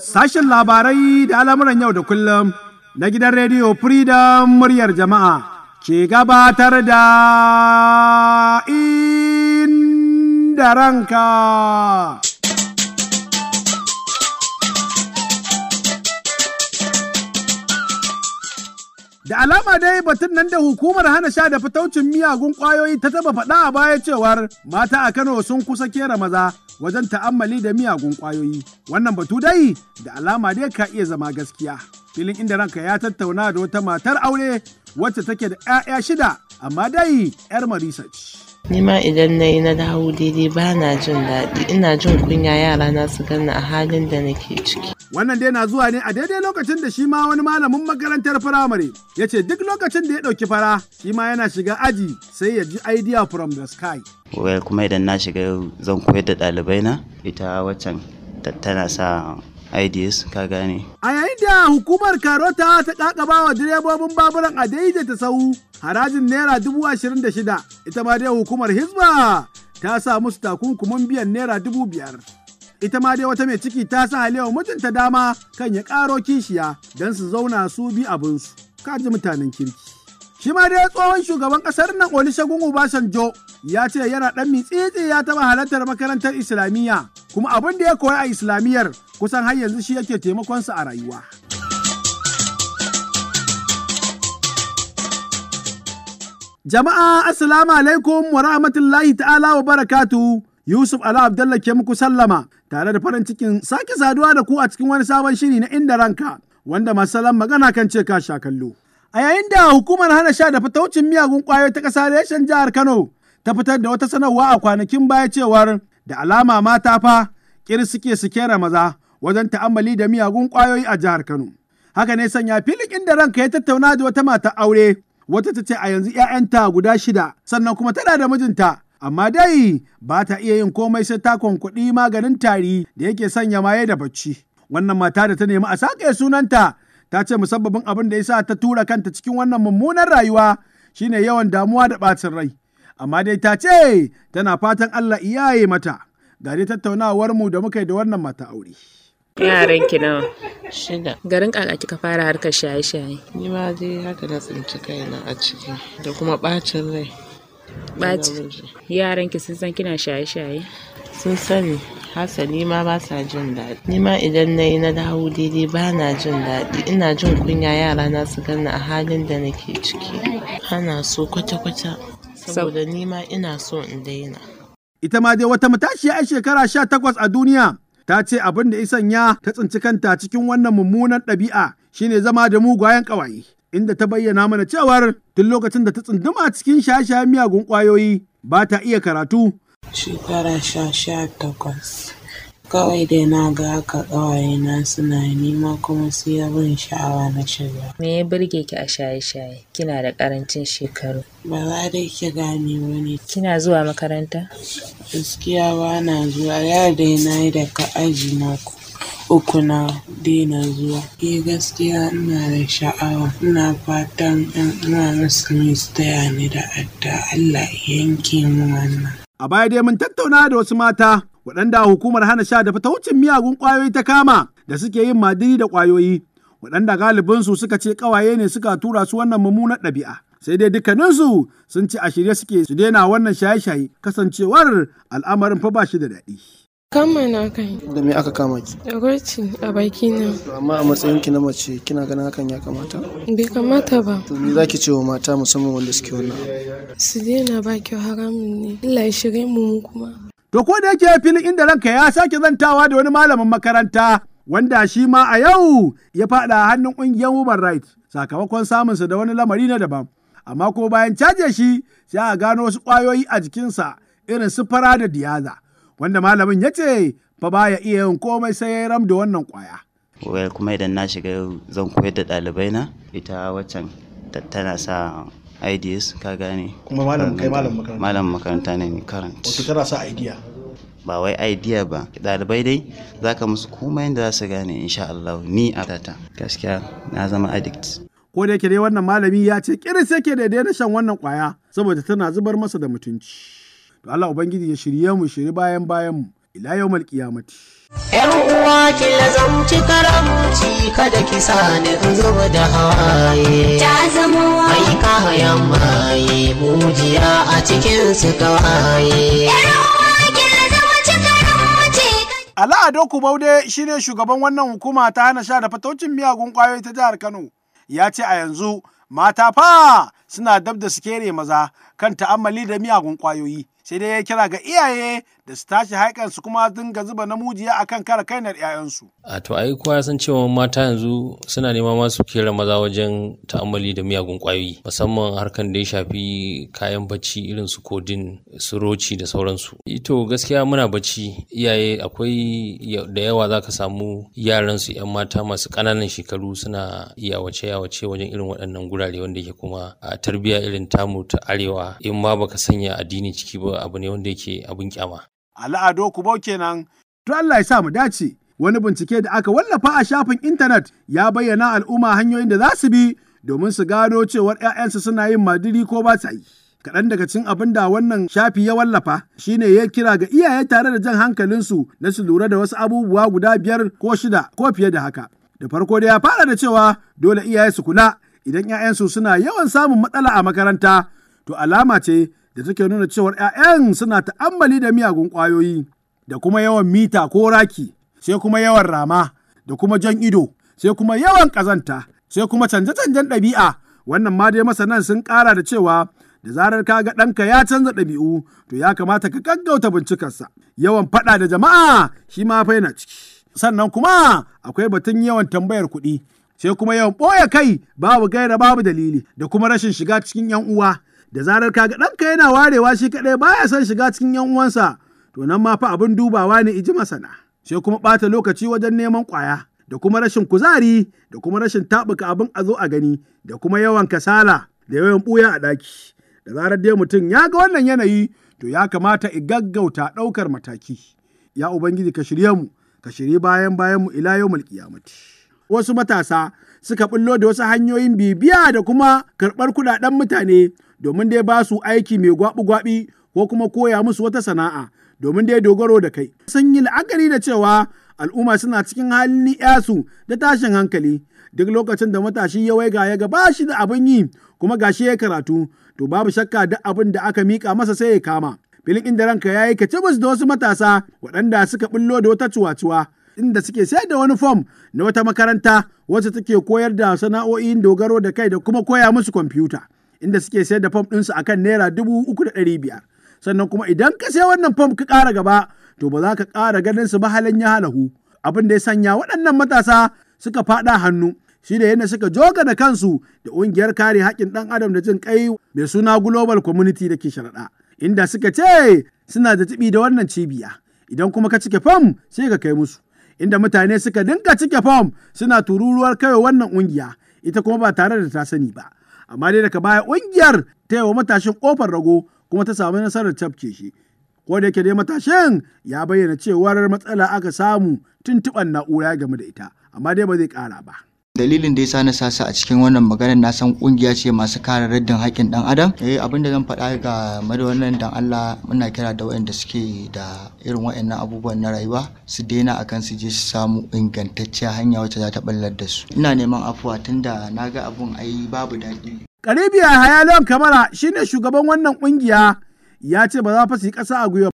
Sashen labarai da al'amuran yau da kullum na gidan rediyo Freedom muryar jama'a ke gabatar da inda ranka. Da alama dai batun nan da hukumar hana sha da fitaucin miyagun ƙwayoyi ta taba faɗa a baya cewar mata a Kano sun kusa kera maza wajen ta'ammali da miyagun ƙwayoyi. Wannan batu dai da alama dai ka iya zama gaskiya. Filin inda ranka ya tattauna da wata matar aure wacce take da 'ya'ya shida amma dai 'yar marisa ce. Ni ma idan na yi na dawo daidai ba na jin daɗi ina jin kunya yara na su gani a halin da nake ciki. Wannan dai na zuwa ne a daidai lokacin da shi ma wani malamin makarantar firamare ya ce duk lokacin da ya ɗauki fara shi ma yana shiga aji sai ya ji idea from the sky. Well kuma idan na shiga zan koyar da ɗalibai na ita waccan tana sa ideas ka gane. A yayin da hukumar Karota ta kakaba wa direbobin baburan a daidaita sahu harajin naira dubu ashirin da shida ita ma dai hukumar Hizba ta sa musu takunkumin biyan naira dubu biyar. Ita ma dai wata mai ciki ta sa halewa mutunta dama kan ya ƙaro kishiya don su zauna su bi abinsu. Ka ji mutanen kirki. Shi ma dai tsohon shugaban ƙasar nan Olusegun Obasanjo ya ce yana ɗan mitsitsi ya taɓa halartar makarantar Islamiyya kuma abin da ya koya a Islamiyyar kusan har yanzu shi yake taimakonsa a rayuwa. Jama'a Assalamu alaikum wa rahmatullahi ta'ala wa barakatu Yusuf Ala Abdallah ke muku sallama tare da farin cikin sake saduwa da ku a cikin wani sabon shiri na inda ranka wanda masalan magana kan ce ka sha kallo. A yayin da hukumar hana sha da fitaucin miyagun ƙwayoyi ta ƙasa reshen jihar Kano ta fitar da wata sanarwa a kwanakin baya cewar da alama mata fa kir suke su kera maza wajen ta'ammali da miyagun ƙwayoyi a jihar Kano. Haka ne sanya filin inda ranka ya tattauna da wata mata aure wata ta ce a yanzu 'ya'yanta guda shida sannan kuma tana da mijinta amma dai ba ta iya yin komai sai ta kwankwaɗi maganin tari da yake sanya maye da bacci. Wannan mata da ta nemi a sake sunanta ta ce musabbabin abin da ya sa ta tura kanta cikin wannan mummunan rayuwa shine yawan damuwa da ɓacin rai. Amma dai ta ce tana fatan Allah iyaye mata. Ga dai tattaunawar mu da muka yi da wannan mata aure. Yaran ki nawa? Shida. Garin kaka kika fara harkar shaye-shaye. Ni ma dai haka na tsinci kaina a ciki da kuma ɓacin rai. Ɓaci. Yaran ki sun san kina shaye-shaye? Sun sani hasali ma ba sa jin daɗi. Ni ma idan na yi na dawo daidai ba na jin daɗi ina jin kunya yara na su gani a halin da nake ciki. Hana so kwata-kwata saboda ni ma ina so in daina. Ita ma dai wata matashiya 'yan shekara sha takwas a duniya ta ce abin da isan ya ta tsinci kanta cikin wannan mummunan ɗabi'a shine zama da mugayen ƙawaye. Inda ta bayyana mana cewar tun lokacin da ta tsunduma cikin shaye-shayen miyagun ƙwayoyi ba ta iya karatu. Shekara sha sha takwas. Kawai dai na ga haka ƙawayena suna nima kuma sai ya bin sha'awa na shiga. Me ya burge ki a shaye-shaye? Kina da ƙarancin shekaru. Ba za dai ki gane ba ne. Kina zuwa makaranta? Gaskiya ba na zuwa ya dai na yi daga aji na uku na daina zuwa. Eh gaskiya ina da sha'awa. Ina fatan ɗan uwa musulmi su taya ni da adda Allah ya yanke mu wannan. A baya dai mun tattauna da wasu mata waɗanda hukumar hana sha da fitaucin miyagun ƙwayoyi ta kama da suke yin madini da ƙwayoyi waɗanda galibinsu suka ce ƙawaye ne suka tura su wannan mummunar ɗabi'a. Sai dai dukkaninsu sun ce a shirye suke su daina wannan shaye-shaye kasancewar al'amarin fa ba shi da daɗi. Kama na kai. Da me aka kama ki? Da gwarci a baki na. Amma a matsayin ki na mace kina ganin hakan ya kamata? Bai kamata ba. To me zaki ce wa mata musamman wanda suke wannan? Su daina ba kyau haramun ne. Allah ya shirye mu mu kuma. To ko da yake filin inda ranka ya sake zantawa da wani malamin makaranta wanda shi ma a yau ya faɗa hannun ƙungiyar Human Rights sakamakon samunsa da wani lamari na daban. Amma ko bayan caje shi sai a gano wasu ƙwayoyi a jikinsa irin su fara da diyaza. Wanda malamin ya ce fa baya iya yin komai sai ya ram da wannan ƙwaya. Well kuma idan na shiga zan koyar da ɗalibai na ita waccan tana sa ideas ka gane. kuma malam kai malam makaranta Malam makaranta ne ni current. wato kana sa idea Ba wai idea ba ɗalibai dai za ka musu komai da za su gane insha Allah ni a tata. Gaskiya na zama addict. Ko da yake dai wannan malami ya ce kiris yake da daina shan wannan ƙwaya saboda tana zubar masa da mutunci. To Allah Ubangiji ya shirye mu shiri bayan bayan mu ila yawmal qiyamati. Yar uwa ki lazamci karamci kada ki sani in zuba da hawaye. Ta zama Mai kayan maye mujiya a cikin su kawaye. Ala Ado Kubaude shine shugaban wannan hukuma ta hana sha da fatocin miyagun kwayoyi ta jihar Kano. Ya ce a yanzu mata fa suna dab da su kere maza kan ta'ammali da miyagun kwayoyi. Sai dai ya kira ga iyaye da su tashi haikan su kuma dinga zuba namujiya akan kare kainar 'ya'yansu. a to ai kowa ya san cewa mata yanzu suna nema masu kera maza wajen ta'ammali da miyagun kwayoyi musamman harkan da ya shafi kayan bacci irin su kodin su roci da sauransu ito gaskiya muna bacci iyaye akwai ya- da yawa za ka samu yaran su yan mata masu ƙananan shekaru suna yawace yawace wajen irin waɗannan gurare wanda yake kuma a tarbiyya irin tamu ta arewa in ma baka sanya addini ciki ba abu ne wanda yake abin kyama Ala Ado Kubau kenan. To Allah ya sa mu dace. Wani bincike da aka wallafa a shafin intanet ya bayyana al'umma hanyoyin da za su bi domin su gano cewar 'ya'yansu suna yin madiri ko ba sa yi. Kaɗan daga cikin abin da wannan shafi ya wallafa shine ya kira ga iyaye tare da jan hankalinsu na su lura da wasu abubuwa guda biyar ko shida ko fiye da haka. Da farko da ya fara da cewa dole iyaye su kula idan 'ya'yansu suna yawan samun matsala a makaranta to alama ce da take nuna cewar 'ya'yan suna ta'ammali da miyagun ƙwayoyi da kuma yawan mita ko raki sai kuma yawan rama da kuma jan ido sai kuma yawan ƙazanta sai kuma canje-canjen ɗabi'a wannan ma dai masanan sun ƙara da cewa da zarar ka ga ɗanka ya canza ɗabi'u to ya kamata ka gaggauta bincikarsa yawan faɗa da jama'a shi ma fa yana ciki sannan kuma akwai batun yawan tambayar kuɗi sai kuma yawan ɓoye kai babu gaira babu dalili da kuma rashin shiga cikin 'yan uwa da zarar kaga ɗanka yana warewa shi kaɗai baya son shiga cikin 'yan uwansa to nan ma fa abin dubawa ne iji masana sai kuma ɓata lokaci wajen neman ƙwaya da kuma rashin kuzari da kuma rashin taɓuka abin a zo a gani da kuma yawan kasala da yawan ɓuya a ɗaki da zarar dai mutum ya ga wannan yanayi to ya kamata i gaggauta ɗaukar mataki ya ubangiji ka shirye mu ka shirye bayan bayan mu ila yau qiyamati wasu matasa suka bullo da wasu hanyoyin bibiya da kuma karɓar kuɗaɗen mutane domin dai ba su aiki mai gwabi-gwabi ko kuma koya musu wata sana'a domin dai dogaro da kai. Sun yi la'akari da cewa al'umma suna cikin halin ni'yasu da tashin hankali duk lokacin da matashi ya waiga ya ga ba shi da abin yi kuma gashi ya karatu to babu shakka duk abin da aka mika masa sai ya kama. Filin inda ranka ya yi kacibus da wasu matasa waɗanda suka bullo da wata cuwa-cuwa inda suke sayar da wani fom na wata makaranta wacce take koyar da sana'o'in dogaro da kai da kuma koya musu kwamfuta inda suke sayar da fom ɗinsu akan naira dubu uku da ɗari biyar sannan kuma idan ka sai wannan fom ka ƙara gaba to ba za ka ƙara ganin su ba halin ya halahu abin da ya sanya waɗannan matasa suka faɗa hannu shi da yadda suka joga da kansu da ƙungiyar kare haƙƙin ɗan adam da jin ƙai mai suna global community da ke sharaɗa inda suka ce suna da tibi da wannan cibiya idan kuma ka cike fom sai ka kai musu inda mutane suka dinga cike fom suna tururuwar kai wannan ƙungiya ita kuma ba tare da ta sani ba amma dai daga baya ƙungiyar ta yi wa matashin ƙofar rago kuma ta samu nasarar cafke shi ko da yake dai matashin ya bayyana cewar matsala aka samu tuntuɓar na'ura game da ita amma dai ba zai ƙara ba. dalilin da ya sa na sasa a cikin wannan maganar na san kungiya ce masu kare raddin haƙƙin dan adam eh abin da zan faɗa ga da wannan dan Allah muna kira da waɗanda suke da irin waɗannan abubuwan na rayuwa su daina akan su je su samu ingantacciyar hanya wacce za ta ballar da su ina neman afuwa tunda na ga abun ai babu daɗi Karibiya Hayalon Kamara shine shugaban wannan kungiya ya ce ba za fa su yi ƙasa a gwiwa